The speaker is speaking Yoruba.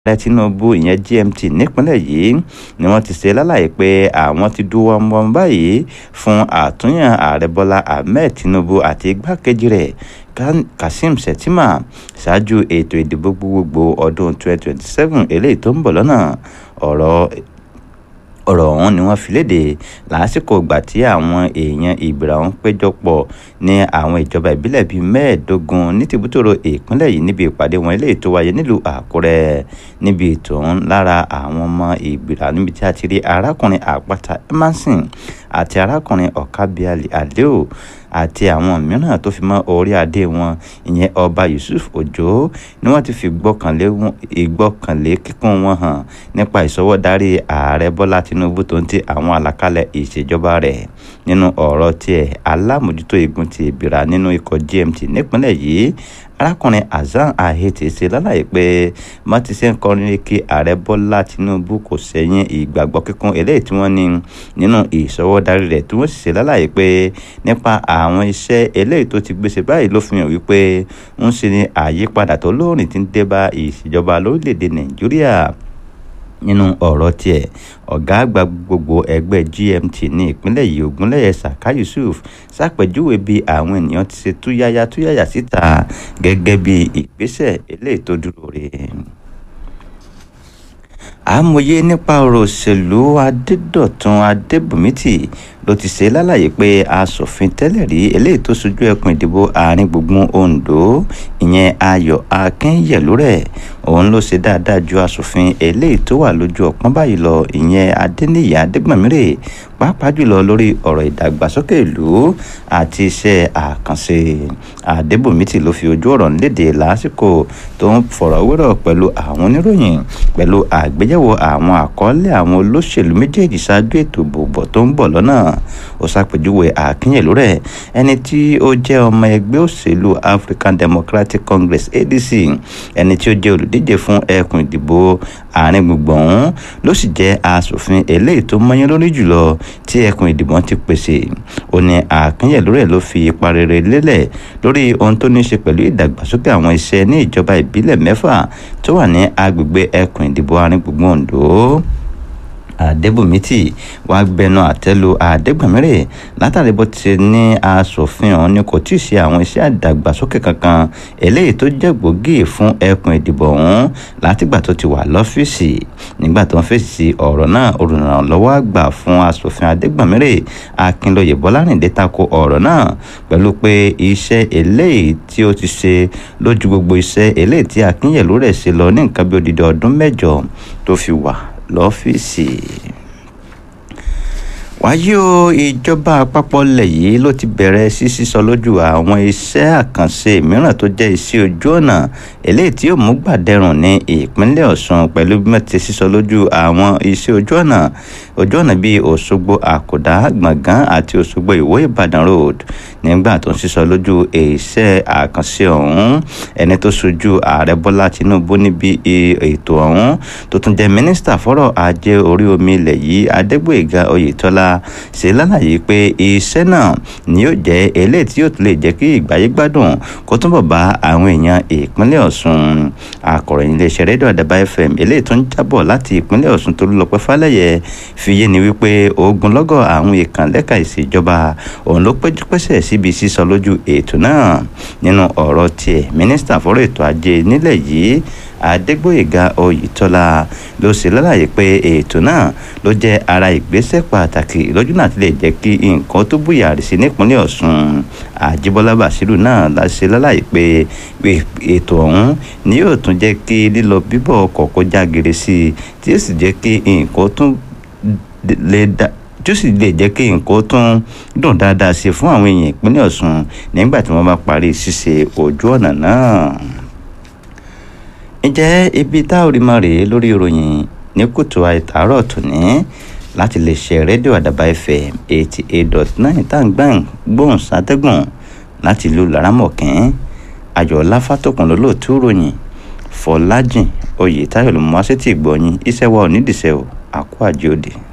ààrẹ tinubu ìyẹn gmt nípínlẹ̀ yìí ni wọ́n ti ṣe lálàyé pé àwọn ti dúró wọ́n báyìí fún àtúnyàn ààrẹ bọ́lá ahmed tinubu àti igbákejì rẹ̀ kazeem shettima ṣáájú ètò ìdìbò gbogbogbò ọdún 2027 eléyìí tó ń bọ̀ lọ́nà ọ̀rọ̀ ọ̀rọ̀ ọ̀hún ni wọ́n fi léde lásìkò ìgbà tí àwọn èèyàn ìbìrà ọ̀hún péjọpọ̀ ní àwọn ìjọba ìbílẹ̀ bíi mẹ́ẹ̀ẹ́dógún ní tìbútòrò ìpínlẹ̀ yìí níbi ìpàdé wọn eléyìí tó wáyé nílùú àkúrẹ́ níbi ètò ọ̀hún lára àwọn ọmọ ìbìrà níbi tí a ti rí arákùnrin àpáta emerson àti arákùnrin ọ̀kábíàlì àdéò àti àwọn mìíràn tó fi mọ́ orí adé wọn ìyẹn ọba yusuf òjó ni wọ́n ti fi ìgbọ́kànlé kíkún wọn hàn nípa ìsọwọ́darí ààrẹ bọ́lá tinubu tó ń ti àwọn àlàkalẹ̀ ìṣèjọba rẹ̀ nínú ọ̀rọ̀ tiẹ̀ alámòjútó igun ti ìbìrà nínú ikọ̀ gmt nípínlẹ̀ yìí arákùnrin hasan ahete ṣe lálàyé pé mọ́tí ṣe ń kọrin kí ààrẹ bọ́lá tinubu kò sẹ́yìn ìgbàgbọ́ kíkún eléyìí tí wọ́n ní nínú ìṣọwọ́darí rẹ̀ tí wọ́n sì ṣe lálàyé pé nípa àwọn iṣẹ́ eléyìí tó ti gbèsè báyìí ló fi hàn wípé ń ṣe ní àyípadà tó lóòrìn tí ń dé bá ìṣèjọba lórílẹ̀‐èdè nàìjíríà nínú ọ̀rọ̀ tiẹ̀ ọ̀gá àgbà gbogbo ẹgbẹ́ gmt ní ìpínlẹ̀ yìí ògúnlẹ̀yẹ saka yusuf ṣàpèjúwe bí àwọn ènìyàn ti ṣe túyáyá túyáyá síta gẹ́gẹ́ bí ìgbésẹ̀ eléyìí tó dúró re àmọye nípa ọ̀rọ̀ òṣèlú adédọ̀tun adébùmítì ló ti ṣe lálàyé pé asòfin tẹ́lẹ̀ rí eléyìí tó ṣojú ẹkùn ìdìbò àárín gbùngbùn ondo ìyẹn ayọ̀ akínyẹ̀lú rẹ̀ òun ló ṣe dáadáa ju asòfin eléyìí tó wà lójú ọ̀pọ̀n báyìí lọ ìyẹn adéníyì adégbàmírè pàápàá jùlọ lórí ọ̀rọ̀ ìdàgbàsókè ìlú àti iṣẹ́ àkànṣe adébùmítì ló fi ojú ọ̀rọ̀ léde lásìkò tó ń fọ̀rọ̀wérọ̀ pẹ̀lú àwọn oníròyìn pẹ̀lú àgbéyẹ̀wò àwọn àkọọ́lẹ̀ àwọn olóṣèlú méjèèjì ṣáájú ètò ìbò tó ń bọ̀ lọ́nà ó ṣàpèjúwe àkínyẹ̀lú rẹ̀ ẹni tí ó jẹ́ ọmọ ẹgbẹ́ òṣèlú african democratic congress adc ẹni tí ó jẹ́ olùdíje fún ẹkùn ìdìbò àárín gbùngbùn ọ̀hún ló sì jẹ́ asòfin eléyìí tó mọ́yán lórí jùlọ tí ẹkùn ìdìbò ti pèsè ó ní àkínyẹ̀lú rẹ̀ ló fi ipa rere lélẹ̀ lórí ohun tó ní í ṣe pẹ̀lú ìdàgbàsókè àwọn iṣẹ́ ní ìjọba ìbílẹ̀ mẹ́fà tó wà ní agbègbè ẹkùn ìdìbò àárín gbùngbùn ondo àdébùmítì wá gbẹnu àtẹ́lu àdégbàmírè látàrí bó ti ní asòfin ọ̀hún ni kò tí ì ṣe àwọn iṣẹ́ àdàgbàsókè kankan eléyìí tó jẹ́ gbòógì fún ẹkùn ìdìbò ọ̀hún látìgbà tó ti wà lọ́fíìsì nígbà tó ń fèsì sí ọ̀rọ̀ náà olùrànlọ́wọ́ àgbà fún asòfin àdégbàmírè akínlóye bọ́lárìndé tako ọ̀rọ̀ náà pẹ̀lú pé iṣẹ́ eléyìí tí ó ti ṣe lójú gbogbo iṣẹ́ eléyìí tí akínyẹ̀lú rẹ̀ ṣe lọ ní nǹkan bí odidi ọdún mẹ́jọ tó fi wà lọ́fíìsì wáyé o ìjọba àpapọ̀ ilẹ̀ yìí ló ti bẹ̀rẹ̀ sí sísọ lójú àwọn iṣẹ́ àkànṣe mìíràn tó jẹ́ iṣẹ́ ojú ọ̀nà eléyìí tí yóò mú gbàdẹrùn ní ìpínlẹ̀ ọ̀ṣun pẹ̀lú bí wọ́n ti sísọ lójú àwọn iṣẹ́ ojú ọ̀nà ojú ọ̀nà bíi òṣogbo àkùdá gbọ̀ngàn àti òṣogbo ìwó ìbàdàn road nígbà tó ń sísọ lójú iṣẹ́ àkànṣe ọ̀hún ẹni tó ṣojú ààrẹ bọ́lá tinubu níbi ètò ọ̀hún tó tún jẹ́ mínísítà fọ́rọ̀ ajé orí omi ilẹ̀ yìí adégbòyèga oyètọ́lá ṣe lálàyé pé iṣẹ́ náà ni yóò jẹ́ eléyìí tí yóò tún lè jẹ́ kí ìgbáyé gbádùn kó túnbọ̀ bá àwọn èèyàn ìpínlẹ̀ ọ̀ṣun akọ̀ròyìn iléeṣẹ́ rédíò àdàbà fm eléyìí tó ń jábọ̀ láti ìpínlẹ̀ ọ̀ṣun tó lọ́pẹ́ fálẹ́yẹ fi yé ni wípé ogunlọ́gọ̀ àwọn ìkànlẹ́ka ìṣèjọba òun ló péjú pésẹ̀ síbi sísọ lójú ètò náà nínú ọ̀rọ̀ tiẹ̀ mínísítà fọ́rọ̀ ètò ajé nílẹ̀ yìí adégbòyèga oyètọ́lá ló ṣe lálàyé pé ètò náà ló jẹ́ ara ìgbésẹ̀ pàtàkì lójú náà ti lè jẹ́ kí nǹkan tó búyàrí sí nípínlẹ̀ ọ̀ṣun àjíbọ́lá bàṣírù náà la ṣe lálàyé pé ètò ọ̀hún ni yóò tún jẹ́ kí lílọ bíbọ̀ ọkọ̀ kó já gere sí i tí ó sì jẹ́ kí nǹkan tún lè dá tí ó sì lè jẹ́ kí nǹkan tún dùn dáadáa sí fún àwọn èèyàn ìpínlẹ̀ ọ̀ṣun nígbà tí wọ́n bá parí ṣíṣe ojú ọ̀nà náà ǹjẹ́ ibi tá ò rí mọ́ rèé lórí ìròyìn ní kùtù àìtàárọ̀ tòní láti lè ṣe rédíò àdàbà fm eighty eight dot nine tá à ń gbọ́n gbóhùn sátẹ́gùn láti ìlú laramọ̀kín ayọ̀ọ́lá fátòkùn lólóòtú ròyìn fọlájìn oyè táyọ̀ ló mú wá sétí ìgbọ̀nyìn iṣẹ́ wa ò nídìíṣẹ́ o àkó àjẹ́ òde.